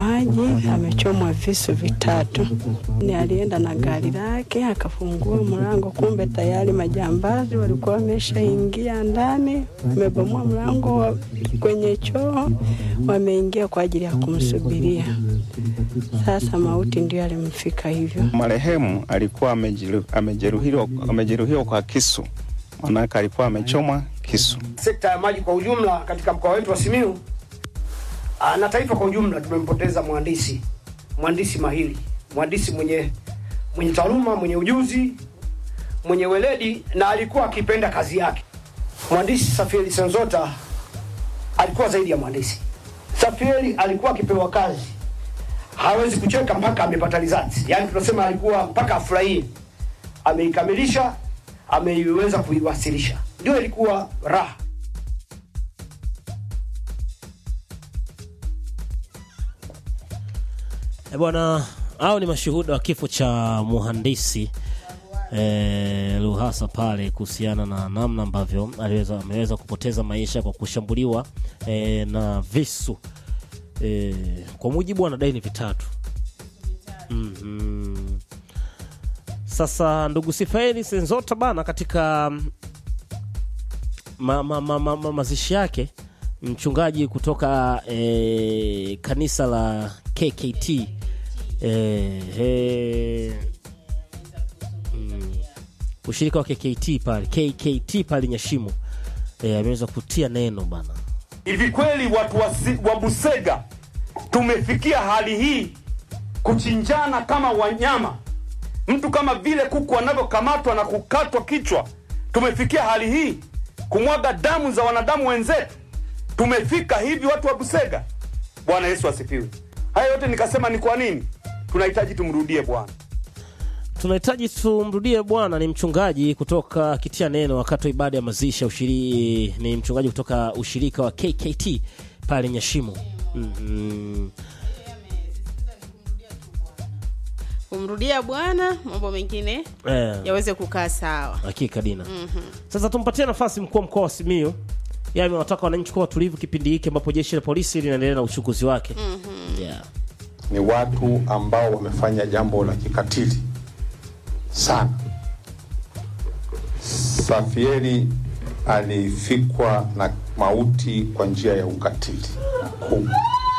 maji, amechomwa visu vitatu. Ni alienda na gari lake akafungua mlango, kumbe tayari majambazi walikuwa wameshaingia ndani, wamebomoa mlango wa kwenye choo, wameingia kwa ajili ya kumsubiria. Sasa mauti ndio alimfika hivyo. Marehemu alikuwa amejeru- amejeruhiwa amejeruhiwa kwa kisu, manake alikuwa amechomwa kisu. sekta ya maji kwa ujumla katika mkoa wetu wa Simiyu ah, na taifa kwa ujumla, tumempoteza mhandisi mhandisi mahiri, mhandisi mwenye mwenye taaluma, mwenye ujuzi, mwenye weledi na alikuwa akipenda kazi yake. Mhandisi Safieli Senzota alikuwa zaidi ya mhandisi. Safieli alikuwa akipewa kazi hawezi kucheka mpaka amepata results, yaani tunasema alikuwa mpaka afurahie ameikamilisha, ameiweza kuiwasilisha, ndio ilikuwa raha. E bwana, hao ni mashuhuda wa kifo cha muhandisi e, Luhasa pale kuhusiana na namna ambavyo aliweza ameweza kupoteza maisha kwa kushambuliwa e, na visu e, kwa mujibu wanadai ni vitatu. mm Sasa ndugu Sifaeli Senzota bana, katika ma, ma, ma, ma, ma, mazishi yake mchungaji kutoka e, kanisa la KKT e, e, mm, ushirika wa KKT pale KKT pale Nyashimo e, ameweza kutia neno bana. Hivi kweli watu wa, si, wa Busega tumefikia hali hii kuchinjana kama wanyama, mtu kama vile kuku anavyokamatwa na kukatwa kichwa? Tumefikia hali hii kumwaga damu za wanadamu wenzetu? Tumefika hivi watu wa Busega? Bwana Yesu asifiwe. Haya yote nikasema ni kwa nini tunahitaji tumrudie Bwana. tunahitaji tumrudie Bwana. Ni mchungaji kutoka kitia neno wakati wa ibada ya mazishi ya ushiri, ni mchungaji kutoka ushirika wa KKT pale Nyashimo. mm kumrudia Bwana, mambo mengine Eh, yaweze kukaa sawa. hakika Dina. Sasa tumpatie nafasi mkuu wa mkoa wa Simiyu yeye amewataka wananchi kuwa watulivu kipindi hiki ambapo jeshi la polisi linaendelea na uchunguzi wake. yeah. ni watu ambao wamefanya jambo la kikatili sana. Safieri alifikwa na mauti kwa njia ya ukatili mkubwa,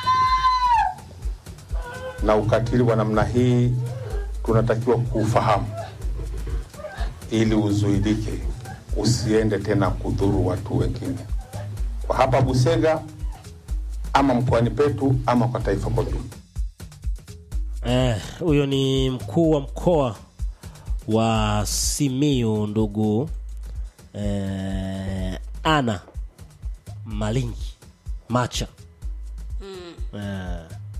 na ukatili wa namna hii tunatakiwa kuufahamu ili uzuilike, usiende tena kudhuru watu wengine, kwa hapa Busega ama mkoani petu ama kwa taifa kwa jumla. Eh, huyo ni mkuu wa mkoa wa Simiyu ndugu eh, Ana Malingi Macha. Eh,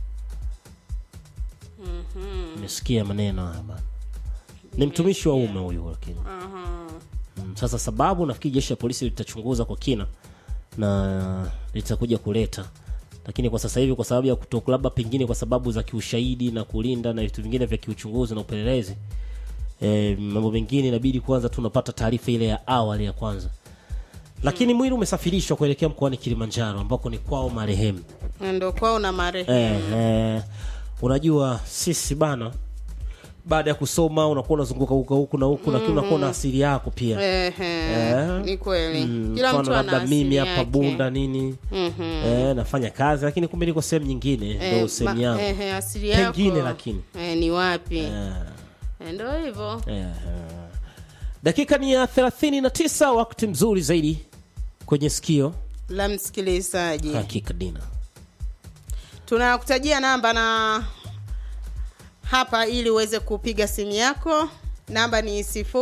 nimesikia maneno haya bana. Ni mtumishi wa ume huyu lakini. Mm, sasa sababu nafikiri jeshi la polisi litachunguza kwa kina na litakuja kuleta lakini kwa sasa hivi kwa sababu ya kutoku labda pengine kwa sababu za kiushahidi na kulinda na vitu vingine vya kiuchunguzi na upelelezi e, mambo mengine inabidi kwanza tunapata taarifa ile ya awali ya kwanza lakini mwili umesafirishwa kuelekea mkoani Kilimanjaro ambako ni kwao marehemu Ndo kwao na marehemu eh, eh, unajua sisi bana baada ya kusoma unakuwa unazunguka huko huku na huku lakini unakuwa na asili yako pia Ehe, Eh. ni kweli Mm, kila mfano mtu ana labda mimi asili hapa yake. Bunda nini Mhm. eh, nafanya kazi lakini kumbe niko sehemu nyingine Eh, ndo sehemu ma- yangu ehe, asili yako Pengine lakini. eh, ni wapi Eh, Eh, ndo hivyo eh, eh. dakika ni ya 39 wakati mzuri zaidi kwenye sikio la msikilizaji hakika dina tunakutajia namba na hapa ili uweze kupiga simu yako namba ni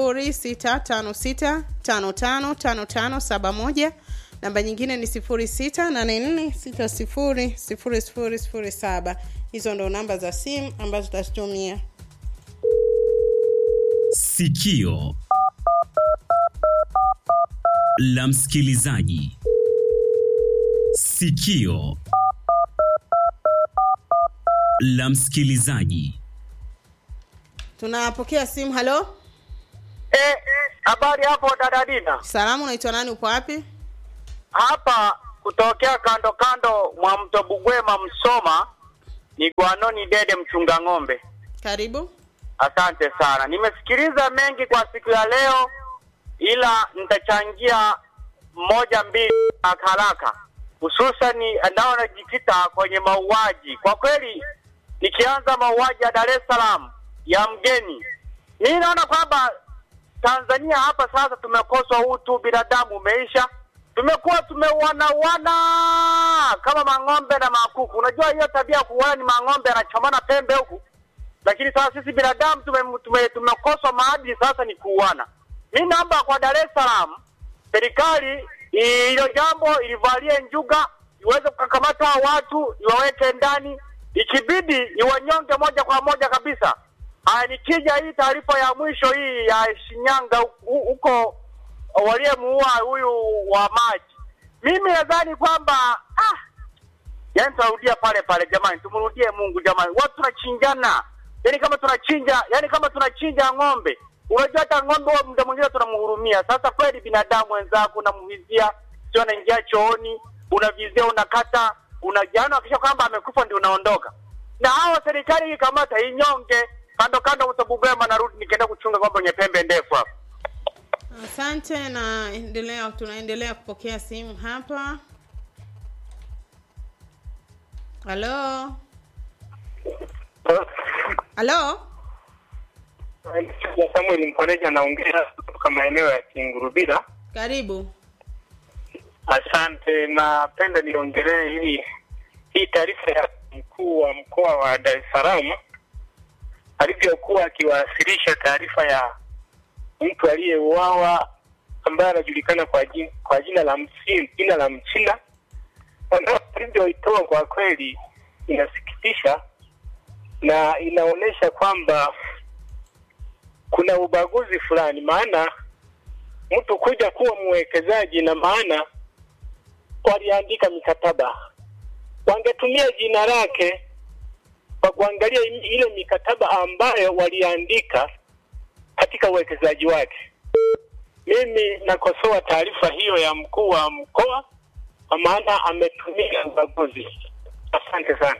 0656555571 namba nyingine ni 0684600007 hizo ndo namba za simu ambazo tutazitumia Sikio la msikilizaji. Sikio la msikilizaji. tunapokea simu halo Eh, habari hapo dada Dina. salamu unaitwa nani upo wapi Hapa kutokea kando kando mwa mto Bugwema Msoma, ni Gwanoni Dede mchunga ng'ombe. Karibu. Asante sana, nimesikiliza mengi kwa siku ya leo, ila nitachangia moja mbili haraka haraka, hususani nao najikita kwenye mauaji. Kwa kweli, nikianza mauaji ya Dar es Salaam ya mgeni, mimi naona kwamba Tanzania hapa sasa tumekosa utu, binadamu umeisha, tumekuwa tumeuanawana kama mang'ombe na makuku. Unajua hiyo tabia ya kuuana ni mang'ombe yanachomana pembe huku lakini sasa sisi binadamu tume- tume- tumekoswa maadili, sasa ni kuuana. Mi naomba kwa Dar es Salaam serikali i- hilo jambo ilivalie njuga, iweze kukamata hao watu, iwaweke ndani, ikibidi iwanyonge moja kwa moja kabisa. Haya, nikija hii taarifa ya mwisho hii ya Shinyanga hu- huko waliyemuua huyu wa maji, mimi nadhani kwamba ah, yani tunarudia pale pale jamani, tumrudie Mungu jamani, watu tunachinjana, yani kama tunachinja, yani kama tunachinja ng'ombe. Unajua hata ng'ombe huwa muda mwingine tunamhurumia. Sasa kweli binadamu wenzako unamvizia, sio anaingia chooni, unavizia, unakata, unajana, kisha kwamba amekufa ndio unaondoka. Na hawa serikali ikamata inyonge kando kando, msabugwema, narudi nikienda kuchunga ng'ombe wenye pembe ndefu hapa. Asante na endelea, tunaendelea kupokea simu hapa. Halo, halo, Samuel Mkoneja anaongea kutoka maeneo ya Kingurubira. karibu. Asante, napenda niongelee hii hii taarifa ya mkuu wa mkoa wa Dar es Salaam alivyokuwa akiwasilisha taarifa ya mtu aliyeuawa ambaye anajulikana kwa jina, kwa jina la msi, jina la Mchina. Wanao alivyoitoa kwa kweli inasikitisha na inaonyesha kwamba kuna ubaguzi fulani, maana mtu kuja kuwa mwekezaji na maana waliandika mikataba, wangetumia jina lake kwa kuangalia im- ile mikataba ambayo waliandika katika uwekezaji wake. Mimi nakosoa taarifa hiyo ya mkuu wa mkoa kwa maana ametumia ubaguzi. Asante sana.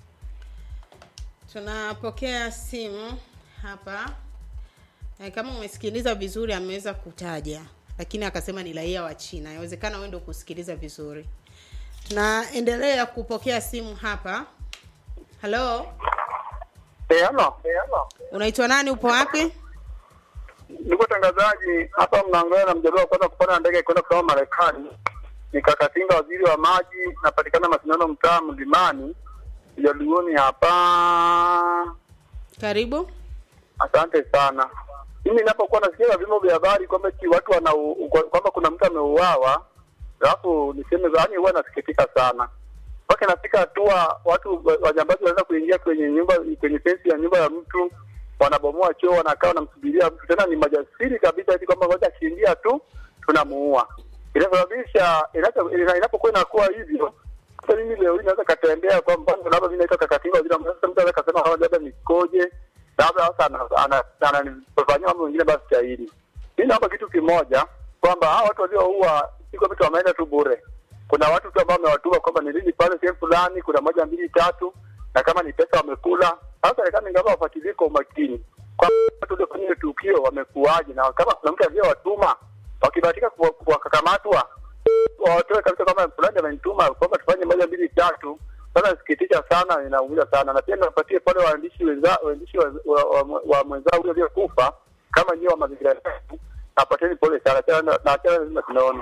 Tunapokea simu hapa. Eh, Kama umesikiliza vizuri, ameweza kutaja, lakini akasema ni raia wa China. Inawezekana wewe ndio kusikiliza vizuri. Tunaendelea kupokea simu hapa. Halo, Eh, halo. unaitwa nani? Upo wapi? Ndugu tangazaji, hapa mnaongea na mjadala wa kwanza kupanda ndege kwenda kusoma Marekani. Ni Kakatinga, waziri wa maji, napatikana Masindano, mtaa Mlimani, Jaluoni hapa. Karibu. Asante sana. Mimi ninapokuwa nasikia vyombo vya habari kwamba eti watu wana kwamba kuna mtu ameuawa, alafu niseme yaani, huwa nasikitika sana mpaka inafika hatua watu wa- wajambazi wanaweza kuingia kwenye nyumba kwenye fensi ya nyumba ya mtu wanabomoa choo, wanakaa wanamsubiria mtu, tena ni majasiri kabisa, eti kwamba ngoja akiingia tu tunamuua. Inasababisha inacho- ina- inapokuwa inakuwa hivyo, sasa mimi leo hii naweza katembea kwa mfano, labda mimi naitwa Kakatinga waziri wa maji, sasa mtu anaweza kasema "Hawa labda nikoje, labda sasa ana- ana- ananifanyia mambo mengine basi stahili. Mimi naomba kitu kimoja kwamba hawa watu walioua si kwamba tu wameenda tu bure kuna watu tu ambao wamewatuma kwamba ni lini pale sehemu fulani, kuna moja mbili tatu, na kama ni pesa wamekula. Sasa serikali ingawa wafuatilie kwa umakini kwamba watu waliofanya ile tukio wamekuaje, na kama kuna mtu aliyewatuma wakibahatika kuwa- wakakamatwa, watoe kabisa kwamba fulani amenituma kwamba tufanye moja mbili tatu. Sasa nasikitisha sana, inaumiza sana, na pia niwapatie pale waandishi wenza waandishi wa, wa, wa, wa mwenzao ule aliyekufa kama nyiwe wa mazingira yetu, napateni pole sana, tena na tena lazima tunaona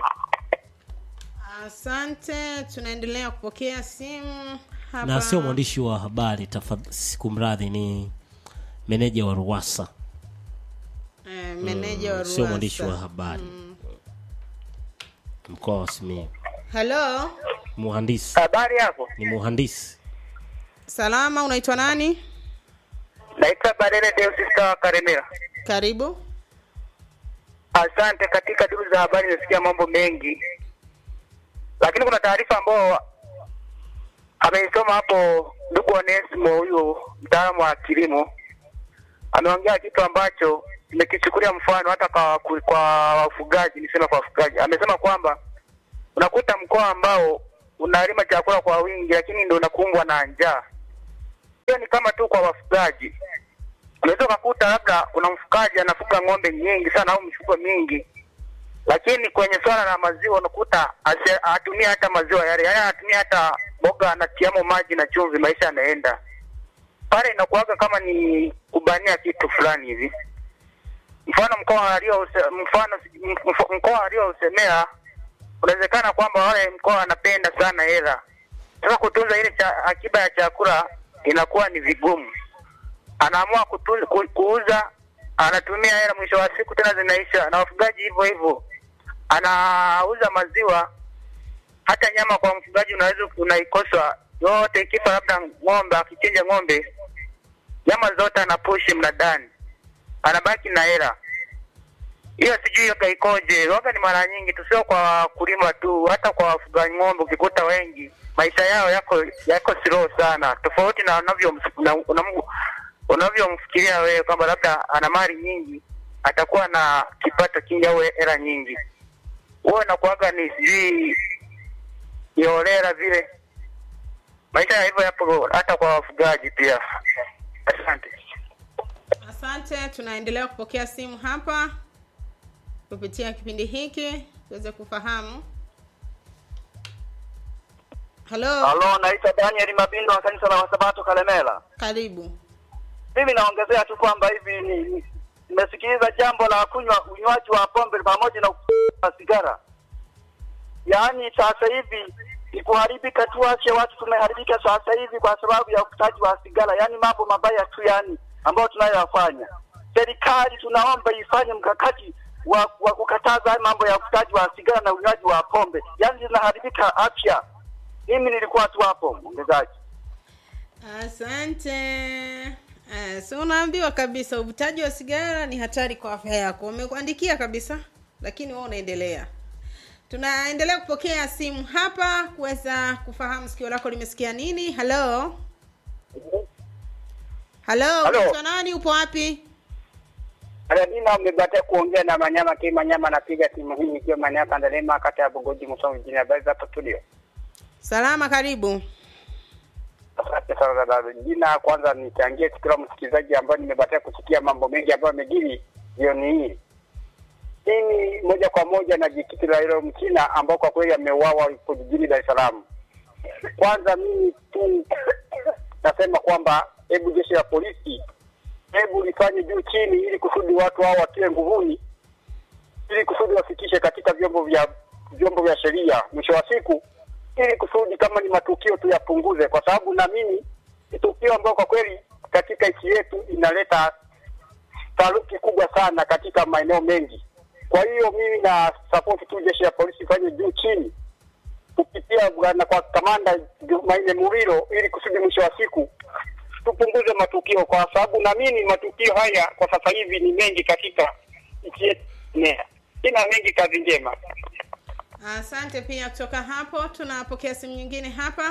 Asante, tunaendelea kupokea simu hapa. na sio mwandishi wa habari tafadhali, kumradhi, ni meneja wa Ruwasa. eh, meneja wa Mm, sio mwandishi wa Ruwasa. habari mkoa wa Simiyu. Halo, Muhandisi Habari hapo, ni muhandisi. salama, unaitwa nani? naitwa Barere Deusista Karemera. Karibu. Asante. Katika duru za habari nimesikia mambo mengi, lakini kuna taarifa ambayo ameisoma hapo ndugu Onesimo, huyu mtaalamu wa kilimo, ameongea kitu ambacho nimekichukulia mfano hata kwa, kwa wafugaji. Nisema kwa wafugaji, amesema kwamba unakuta mkoa ambao unalima chakula kwa wingi, lakini ndio unakumbwa na njaa. hiyo ni kama tu kwa wafugaji. Unaweza ukakuta labda kuna mfugaji anafuga ng'ombe nyingi sana au mifugo mingi, lakini kwenye swala la maziwa unakuta ase- hatumia hata maziwa yale, yaani anatumia hata boga, anatiamo maji na chumvi, maisha yanaenda pale. Inakuwaga kama ni kubania kitu fulani hivi. Mfano mkoa alio mfano mf- mkoa aliousemea, unawezekana kwamba wale mkoa wanapenda sana hela. Sasa kutunza ile cha, akiba ya chakula inakuwa ni vigumu anaamua kutu, ku, kuuza, anatumia hela, mwisho wa siku tena zinaisha. Na wafugaji hivyo hivyo, anauza maziwa, hata nyama kwa mfugaji unaweza unaikosa yote, ikifa labda ng'ombe, akichinja ng'ombe, nyama zote anapushi mnadani, anabaki na hela hiyo. Sijui yoga ikoje, waga ni mara nyingi tu, sio kwa wakulima tu, hata kwa wafugaji ng'ombe, ukikuta wengi maisha yao yako yako slow sana, tofauti na unavyo na- unam- unavyomfikiria wewe kwamba labda ana mali nyingi atakuwa na kipato kingi au hela nyingi. Huo inakuwaga ni sijui iolela vile. Maisha ya hivyo yapo hata kwa wafugaji pia. Asante. Asante, tunaendelea kupokea simu hapa kupitia kipindi hiki tuweze kufahamu. Halo, Halo, naitwa Daniel Mabindo wa kanisa la Wasabato Kalemela. karibu. Mimi naongezea tu kwamba hivi ni- ni- nimesikiliza jambo la kunywa unywaji wa pombe pamoja na na sigara. Yaani sasa hivi ni kuharibika tu, ache watu tumeharibika sasa hivi kwa sababu ya uvutaji wa sigara, yaani mambo mabaya tu yani ambayo tunayoyafanya. Serikali tunaomba ifanye mkakati wa, wa kukataza haya mambo ya uvutaji wa sigara na unywaji wa pombe, yaani zinaharibika afya. Mimi nilikuwa tu hapo mwongezaji. Asante. Uh, so unaambiwa kabisa uvutaji wa sigara ni hatari kwa afya yako. Wamekuandikia kabisa, lakini wewe unaendelea. Tunaendelea kupokea simu hapa kuweza kufahamu sikio lako limesikia nini. Halo, halo, Halo. unaitwa nani? Upo wapi? Aladina umebatia kuongea na Manyama K Manyama, napiga simu hii nikiwa maeneo ya Kandalema, kata ya Bugoji, Musoma mjini. Habari za hapo studio? Salama, karibu. Asante sana dada. Jina kwanza nichangie kila msikilizaji ambayo nimebatia kusikia mambo mengi ambayo amejiri jioni hii. Mimi moja kwa moja na jikiti la hilo mchina ambao kwa kweli ameuawa huko jijini Dar es Salaam. Kwanza mimi tu nasema kwamba hebu jeshi la polisi hebu lifanye juu chini, ili kusudi watu hao watiwe nguvuni, ili kusudi wafikishe katika vyombo vya vyombo vya sheria mwisho wa siku, ili kusudi kama ni matukio tu yapunguze, kwa sababu naamini ni tukio ambayo kwa kweli katika nchi yetu inaleta taharuki kubwa sana katika maeneo mengi. Kwa hiyo mimi na support tu jeshi la polisi ifanye juu chini kupitia bwana kwa kamanda Jumanne Murilo, ili kusudi mwisho wa siku tupunguze matukio, kwa sababu naamini matukio haya kwa sasa hivi ni mengi katika nchi yetu. Nea. Sina mengi, kazi njema. Asante pia. Kutoka hapo tunapokea simu nyingine hapa.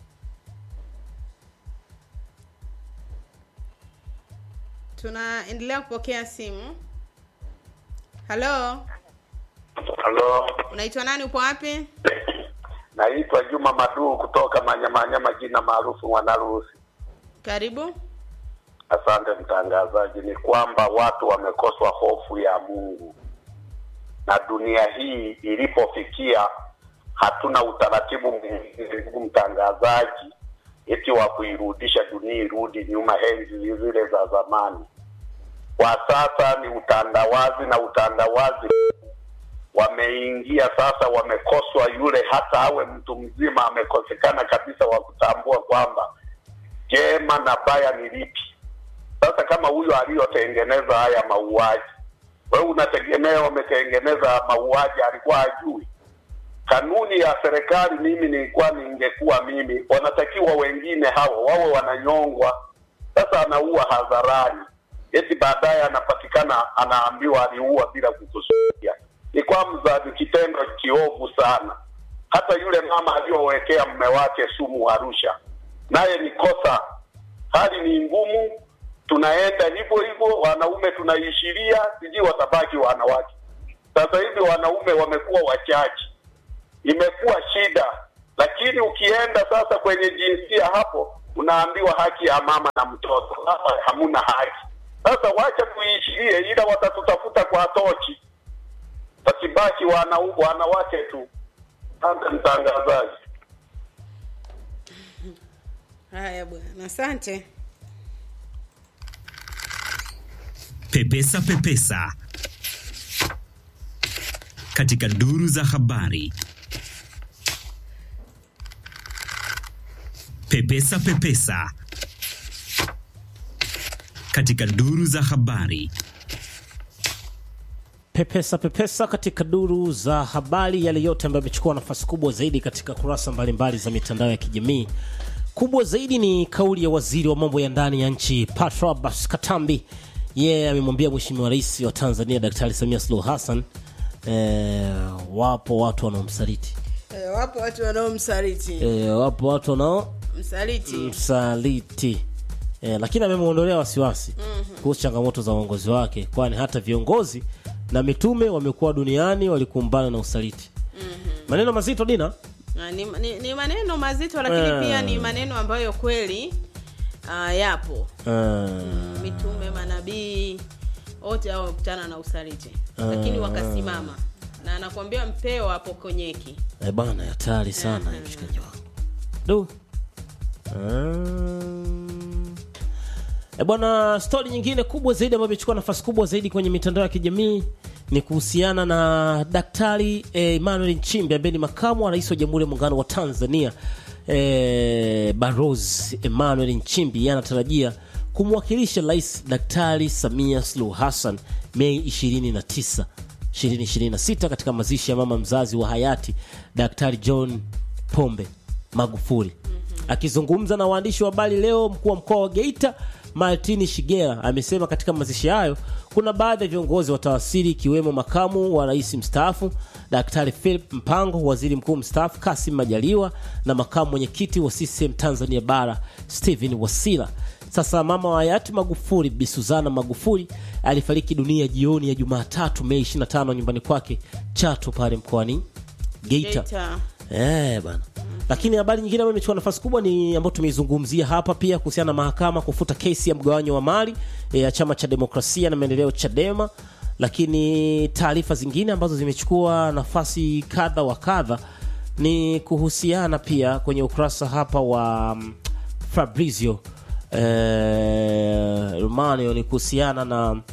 Tunaendelea kupokea simu. Halo, Halo, unaitwa nani? Upo wapi? naitwa Juma Maduu kutoka Manyamanyama, jina maarufu Mwanaruhusi. Karibu. Asante mtangazaji. Ni kwamba watu wamekoswa hofu ya Mungu, na dunia hii ilipofikia, hatuna utaratibu mwingine, ndugu mtangazaji, eti wa kuirudisha dunia irudi nyuma enzi zile za zamani. Kwa sasa ni utandawazi, na utandawazi wameingia sasa, wamekoswa yule, hata awe mtu mzima amekosekana kabisa wa kutambua kwamba jema na baya ni lipi. Sasa kama huyo aliyotengeneza haya mauaji, wewe unategemea wametengeneza mauaji, alikuwa hajui kanuni ya serikali? Mimi nilikuwa ningekuwa mimi, wanatakiwa wengine hao wawe wananyongwa. Sasa anaua hadharani, eti baadaye anapatikana anaambiwa aliua bila kukusudia. Ni kwamba ni kitendo kiovu sana. Hata yule mama aliyowekea mume wake sumu Arusha, naye ni kosa. Hali ni ngumu, tunaenda hivyo hivyo, wanaume tunaishiria, sijui watabaki wanawake. Sasa hivi wanaume wamekuwa wachache, imekuwa shida. Lakini ukienda sasa kwenye jinsia hapo, unaambiwa haki ya mama na mtoto, sasa hamuna haki. Sasa wacha tuishirie, ila watatutafuta kwa tochi, wasibaki wana, wanawake tu. Asante mtangazaji. haya bwana asante Pepesa Pepesa katika duru za habari. Pepesa Pepesa katika duru za habari. pepesa pepesa katika duru za habari, yale yote ambayo yamechukua nafasi kubwa zaidi katika kurasa mbalimbali za mitandao ya kijamii. Kubwa zaidi ni kauli ya waziri wa mambo ya ndani ya nchi Patrobas Katambi. Yeye amemwambia Mheshimiwa Rais wa Tanzania Daktari Samia Suluhu Hassan eh, wapo watu wanaomsaliti e, wapo watu wanaomsaliti eh, wapo watu wanao msaliti msaliti eh, lakini amemwondolea wasiwasi kuhusu changamoto za uongozi wake, kwani hata viongozi na mitume wamekuwa duniani walikumbana na usaliti. Maneno mazito Dina. Na ni, ni, ni maneno mazito lakini Eh. pia ni maneno ambayo kweli uh, yapo Eh, mitume manabii wote hao wamekutana na usaliti Ah. lakini wakasimama na anakuambia mpeo hapo konyeki eh, bana hatari sana uh mshikaji wangu. Du. Um, E bwana, stori nyingine kubwa zaidi ambayo imechukua nafasi kubwa zaidi kwenye mitandao ya kijamii ni kuhusiana na Daktari eh, Emmanuel Nchimbi ambaye ni makamu wa rais wa Jamhuri ya Muungano wa Tanzania. Eh, Barozi Emmanuel Nchimbi yeye anatarajia kumwakilisha Rais Daktari Samia Suluhu Hassan Mei 29 2026 katika mazishi ya mama mzazi wa hayati Daktari John Pombe Magufuli. Akizungumza na waandishi wa habari leo, mkuu wa mkoa wa Geita Martini Shigera amesema katika mazishi hayo kuna baadhi ya viongozi watawasili ikiwemo makamu wa rais mstaafu Daktari Philip Mpango, waziri mkuu mstaafu Kasim Majaliwa na makamu mwenyekiti wa CCM Tanzania Bara Stephen Wasira. Sasa mama wa hayati Magufuli Bi Suzana Magufuli alifariki dunia jioni ya Jumatatu Mei 25 nyumbani kwake Chato pale mkoani Geita. Geita. Eh, bana. Lakini habari nyingine ambayo imechukua nafasi kubwa ni ambayo tumeizungumzia hapa pia kuhusiana na mahakama kufuta kesi ya mgawanyo wa mali eh, ya chama cha demokrasia na maendeleo Chadema. Lakini taarifa zingine ambazo zimechukua nafasi kadha wa kadha ni kuhusiana pia kwenye ukurasa hapa wa mm, Fabrizio eh, Romano ni kuhusiana na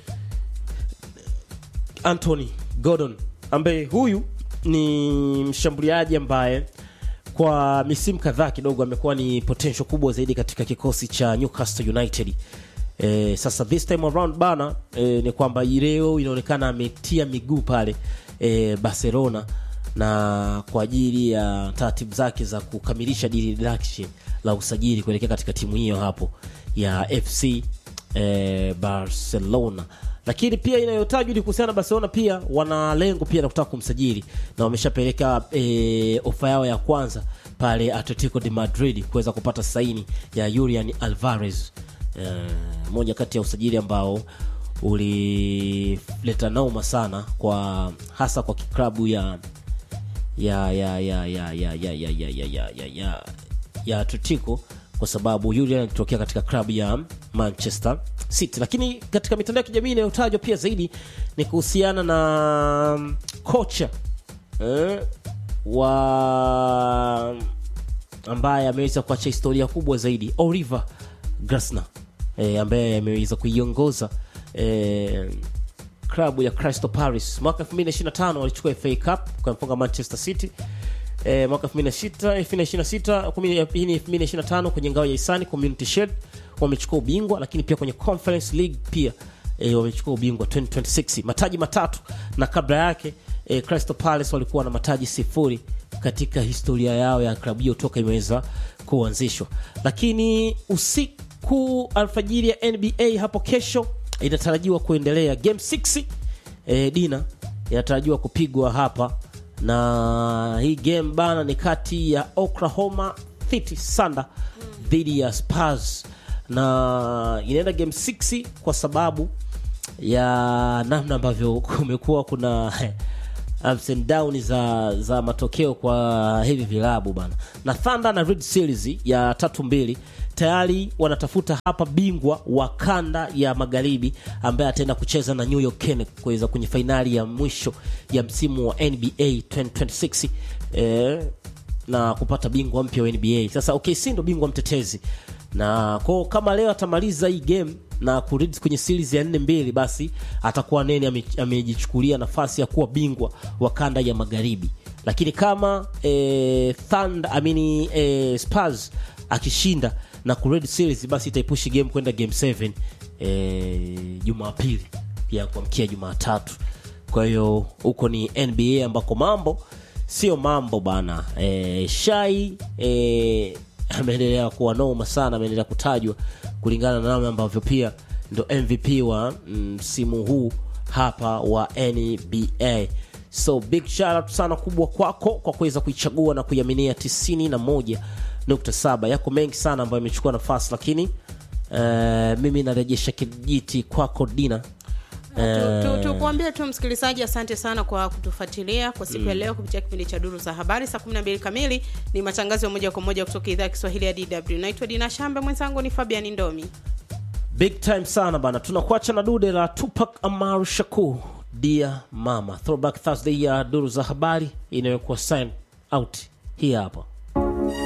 Anthony Gordon ambaye huyu ni mshambuliaji ambaye kwa misimu kadhaa kidogo amekuwa ni potential kubwa zaidi katika kikosi cha Newcastle United. E, sasa this time around bana e, ni kwamba leo inaonekana ametia miguu pale e, Barcelona na kwa ajili ya taratibu zake za kukamilisha dili lake la usajili kuelekea katika timu hiyo hapo ya FC eh, Barcelona. Lakini pia inayotajwa ni kuhusiana na Barcelona, pia wana lengo pia la kutaka kumsajili na wameshapeleka eh, ofa yao ya kwanza pale Atletico de Madrid kuweza kupata saini ya Julian Alvarez eh, moja kati ya usajili ambao ulileta nauma sana kwa hasa kwa klabu ya ya ya ya ya ya ya ya ya ya ya ya ya ya Atletico kwa sababu Julian alitokea katika klabu ya Manchester City. Lakini katika mitandao ya kijamii inayotajwa pia zaidi ni kuhusiana na mm, kocha eh, wa ambaye ameweza kuacha historia kubwa zaidi Oliver Glasner eh, ambaye ameweza kuiongoza eh, klabu ya Crystal Palace mwaka 2025 walichukua FA Cup kumfunga Manchester City eh, mwaka 2026 2026 kumi- hii ni 2025 kwenye ngao ya hisani Community Shield wamechukua ubingwa, lakini pia kwenye Conference League pia eh, wamechukua ubingwa 2026 mataji matatu, na kabla yake eh, Crystal Palace walikuwa na mataji sifuri katika historia yao ya klabu hiyo toka imeweza kuanzishwa. Lakini usiku alfajiri ya NBA hapo kesho inatarajiwa kuendelea game 6 eh, dina inatarajiwa kupigwa hapa na hii game bana ni kati ya Oklahoma City Thunder dhidi ya Spurs na inaenda game 6 kwa sababu ya namna ambavyo kumekuwa kuna ups and down za za matokeo kwa hivi vilabu bana na Thunder na Red Series ya tatu mbili tayari wanatafuta hapa bingwa wa kanda ya magharibi ambaye ataenda kucheza na New York Knicks kuweza kwenye fainali ya mwisho ya msimu wa NBA 2026 eh, na kupata bingwa mpya wa NBA. Sasa OKC ndo bingwa mtetezi, na kwa kama leo atamaliza hii game na kurudi kwenye series ya 4 mbili, basi atakuwa nene ame- amejichukulia nafasi ya kuwa bingwa wa kanda ya magharibi. Lakini kama eh, Thunder, I mean, eh, Spurs akishinda na kured series, basi itaipushi game kwenda game 7 eh, Jumapili ya kuamkia Jumatatu. Kwa hiyo huko ni NBA ambako mambo sio mambo bana. E, Shai e, ameendelea kuwa noma sana, ameendelea kutajwa kulingana na namna ambavyo pia ndo MVP wa msimu huu hapa wa NBA. So big shout out sana kubwa kwako kwa kuweza kuichagua na kuiaminia 91.7. Yako mengi sana ambayo imechukua nafasi, lakini eh, mimi narejesha kijiti kwako Dina. Tu- Eh, tu- tukuambie tu msikilizaji asante sana kwa kutufuatilia kwa siku ya leo kupitia kipindi cha duru za habari saa 12 kamili ni matangazo ya moja kwa moja kutoka idhaa ya kiswahili ya dw naitwa dina shambe mwenzangu ni fabian ndomi big time sana bana tunakuacha na dude la tupac amaru shakur dia mama throwback thursday ya duru za habari inayokuwa sign out hii hapa